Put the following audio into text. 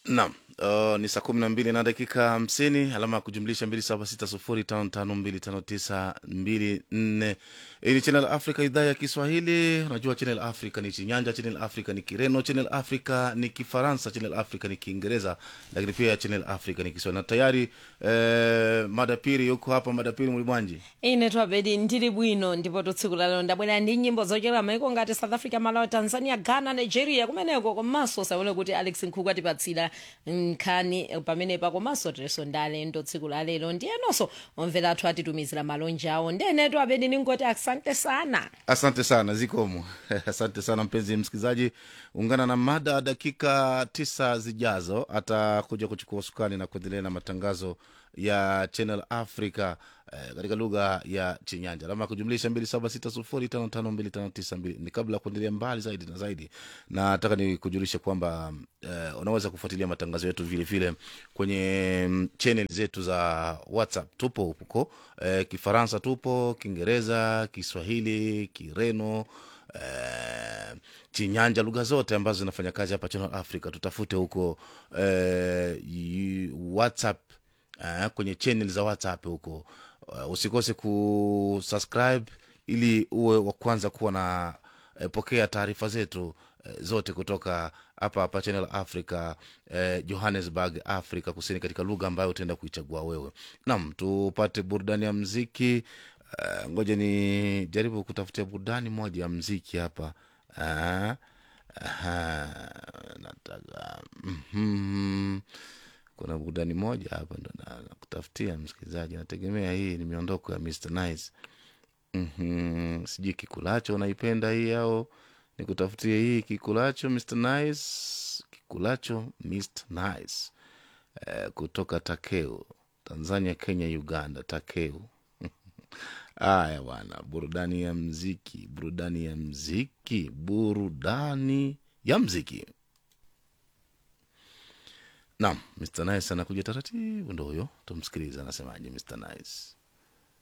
Naam, uh, ni saa kumi na mbili na dakika hamsini alama ya kujumlisha mbili saba sita sufuri tano tano mbili tano tisa mbili nne. Hii ni Channel Africa, idhaa ya Kiswahili. Unajua Channel Africa ni Chinyanja, Channel Africa ni Kireno, Channel Africa ni Kifaransa, Channel Africa ni Kiingereza, lakini pia Channel Africa ni Kiswahili. Na tayari eh, madapiri yuko hapa. Madapiri mulibwanji ine twabedi ndili bwino ndipo tsiku lalero ndabwera ndi nyimbo zochera maiko ngati south africa malawi tanzania ghana nigeria kumeneko komanso saone kuti alex nkhuku atipatsira nkhani pamenepa komanso tereso ndalendo tsiku lalero ndiyenonso omvera athu atitumizira malonje awo ndene twabedi ningoti asante sana Asante sana zikomo. Asante sana mpenzi msikilizaji, ungana na mada dakika tisa zijazo, atakuja kuchukua usukani na kuendelea na matangazo ya Channel Africa eh, katika lugha ya Chinyanja, alama ya kujumlisha mbili saba sita sufuri tano tano mbili tano tisa mbili. Ni kabla ya kuendelea mbali zaidi na zaidi, na nataka ni kujulisha kwamba eh, unaweza kufuatilia matangazo yetu vile vile kwenye mm, channel zetu za WhatsApp. Tupo huko eh, Kifaransa tupo, Kiingereza, Kiswahili, Kireno eh, Chinyanja, lugha zote ambazo zinafanya kazi hapa Channel Africa. Tutafute huko eh, yu- WhatsApp eh, kwenye channel za WhatsApp huko. Uh, usikose kusubscribe ili uwe wa kwanza kuwa na eh, pokea taarifa zetu eh, zote kutoka hapa hapa Channel Africa eh, Johannesburg, Afrika Kusini, katika lugha ambayo utaenda kuichagua wewe. Naam, tupate burudani ya mziki. Uh, ngoja ni jaribu kutafutia burudani moja ya mziki hapa. Uh, aha, nataka mhm. kuna burudani moja hapa ndo na- nakutafutia msikilizaji, nategemea hii ni miondoko ya Mr. Nice. Mhm, sijui kikulacho unaipenda hii au nikutafutie hii kikulacho Mr. Nice, kikulacho Mr. Nice eh, kutoka Takeo, Tanzania, Kenya, Uganda. Takeo. Haya bwana, burudani ya mziki, burudani ya mziki, burudani ya mziki. Naam, Mr. Nice anakuja taratibu, ndo huyo, tumsikiliza anasemaje Mr. Nice.